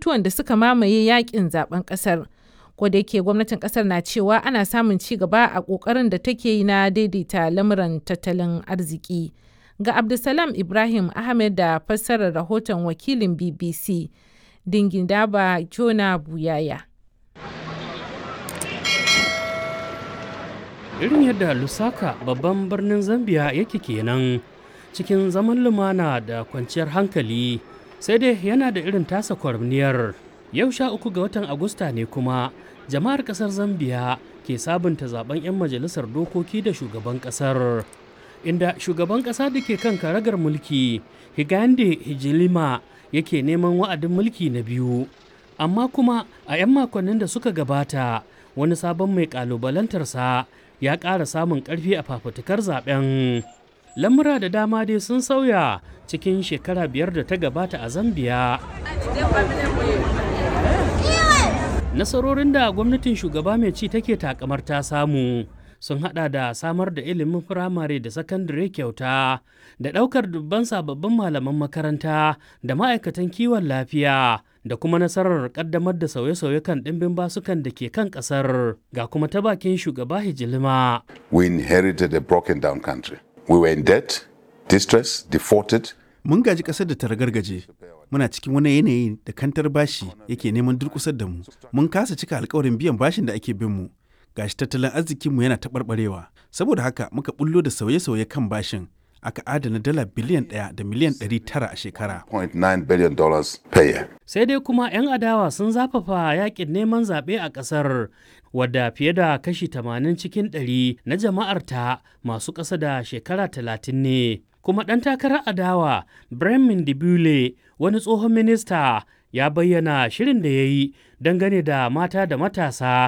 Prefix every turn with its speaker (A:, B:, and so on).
A: batutuwan da suka mamaye yakin zaben kasar. da yake gwamnatin kasar na cewa ana samun ci gaba a kokarin da take yi na daidaita lamuran tattalin arziki. Ga Abdulsalam Ibrahim Ahmed da fassarar rahoton wakilin BBC Dingindaba Jona Buyaya.
B: Irin yadda Lusaka babban birnin Zambia yake kenan cikin zaman lumana da kwanciyar hankali sai dai yana da irin tasa kwarniyar. Yau sha uku ga watan Agusta ne kuma jama'ar kasar Zambia ke sabunta zaben 'yan majalisar dokoki da shugaban kasar. Inda shugaban kasa da ke kan karagar mulki Higande Hijilima yake neman wa'adin mulki na biyu. Amma kuma a 'yan makonnin da suka gabata wani sabon mai kalubalantarsa ya ƙara samun ƙarfi a fafutukar zaben. Lamura da dama dai sun sauya cikin shekara biyar da ta gabata a Zambiya. Nasarorin da gwamnatin shugaba mai ci take takamar ta samu sun hada da samar da ilimin firamare da sakandare kyauta da ɗaukar dubban sababbin malaman makaranta da ma'aikatan kiwon lafiya da kuma nasarar kaddamar da sauye-sauye kan ɗimbin basukan da ke kan ƙasar ga kuma ta bakin shugaba hijilima.
C: We inherited a broken down country. We were in debt, distress, defaulted.
D: Mun gaji ƙasar da ta ragargaje. Muna cikin wani yanayi da kantar bashi yake neman durƙusar da mu. Mun kasa cika alkawarin biyan bashin da ake bin mu. Gashi tattalin arzikinmu yana taɓarɓarewa. Saboda haka muka bullo da sauye-sauye kan bashin. aka adana dala biliyan ɗaya da miliyan ɗari tara a shekara.
C: billion per year.
B: Sai dai kuma 'yan adawa sun zafafa yakin neman zaɓe a ƙasar wadda fiye da kashi 80 cikin ɗari na jama'arta masu ƙasa da shekara talatin ne. Kuma ɗan takarar adawa Bremen Dibule wani tsohon minista ya bayyana shirin da ya yi dangane da mata da matasa